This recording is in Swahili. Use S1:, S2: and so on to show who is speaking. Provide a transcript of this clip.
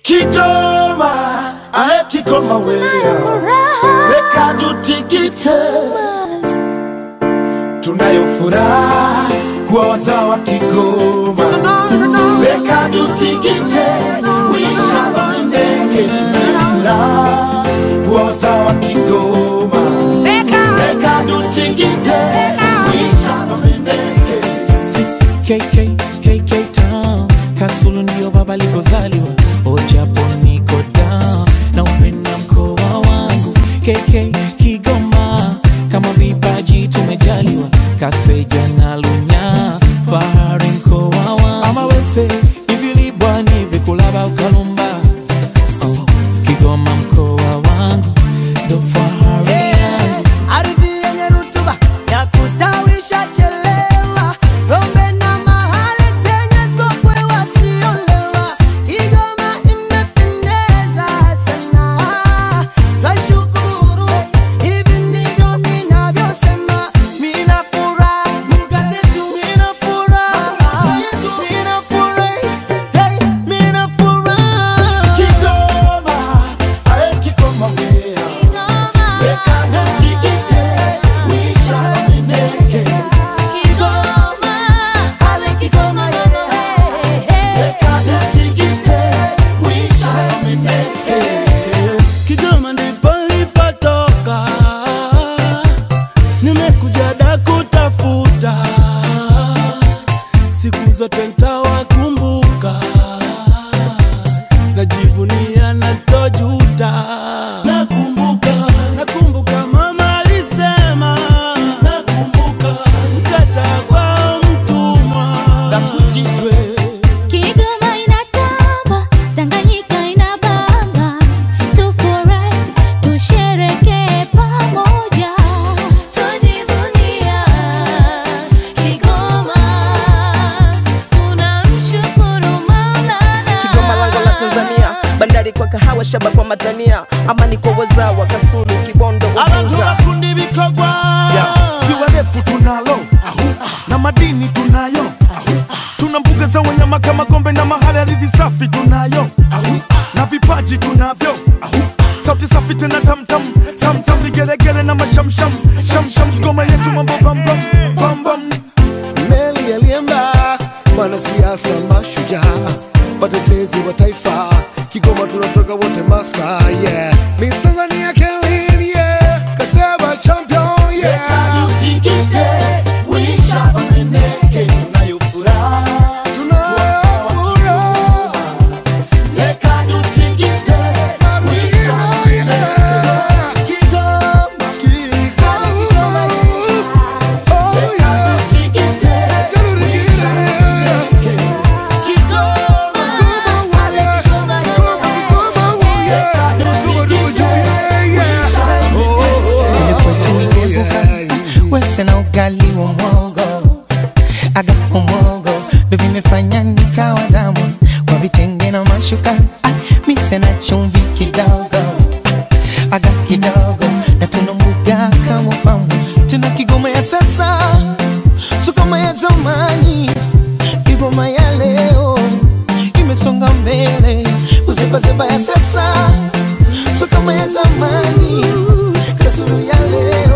S1: Kigoma, ae Kigoma wewe, weka tutikite, tunayo furaha kuwa wazao wa Kigoma, weka tutikite, wisha wamendeke, tunayo furaha kuwa wazao wa Kigoma, weka tutikite, wisha wamendeke.
S2: KK, KK Town Kasulu ndio baba alikozaliwa Ojapo niko down na upenda mkoa wangu KK Kigoma kama vipaji tumejaliwa Kaseja na Lunya fahari mkoa wangu ama wese ivilibwani vikulaba ukalumba oh, Kigoma mkoa wangu ndo fahari yangu
S3: Ardhi yenye rutuba ya kustawisha chelewa, ng'ombe na mahali zenye sokwe wasiolewa. Kigoma imependeza sana, twashukuru. Hivi ndivyo ninavyosema, mina furaha, lugha zetu mina furaha, mina furahi, hey, mina furaha.
S1: Kigoma, ae Kigoma wewe, weka tutikite, wisha wamendeke.
S3: Kigoma ndipo nilipotoka, nimekuja da kutafuta, siku zote ntawakumbuka, najivunia na sitojuta. Nakumbuka, nakumbuka mama alisema, nakumbuka mkata kwa mtumwa na kujitwe
S4: Kigoma inatamba, Tanganyika inabamba, tufurahi, tusherekee pamoja, tujivunia Kigoma, tunamshukuru
S5: Kigoma lango la Tanzania, bandari kwa kahawa, shaba kwa matania, amani kwa wazawa, Kasulu, Kibondo,
S1: Abantu
S5: Uvinza.
S1: bakundi bikogwa ziwa refu tunalo na madini tunayo tuna mbuga za wanyama kama gombe na mahali ardhi safi tunayo na vipaji tunavyo sauti safi tena tamtam tamtam vigelegele na mashamsham shamsham Kigoma yetu mambo bambam bambam
S6: meli aliemba wanasiasa mashujaa watetezi wa taifa kigoma tunatoka wote maska yeah Miss Tanzania Kelly yeah Kaseba champion yeah
S1: Tutikite, wisha wamendeke, tunayo furaha
S6: tunafuraha
S1: Leka tutikite, wisha wamendeke. Kigoma,
S6: Kigoma oh yeah
S1: tutikite, wisha wamendeke. Kigoma,
S2: wese na ugali wa mwogo aga umwogo ndo vimefanya nikawa damu kwa vitenge na mashuka ah, mise na chumvi kidogo ah, aga kidogo na tuna mbuga kama famu tuna kigoma ya sasa sukoma ya zamani kigoma ya leo imesonga mbele uzebazeba ya sasa sukoma ya zamani kasuru ya leo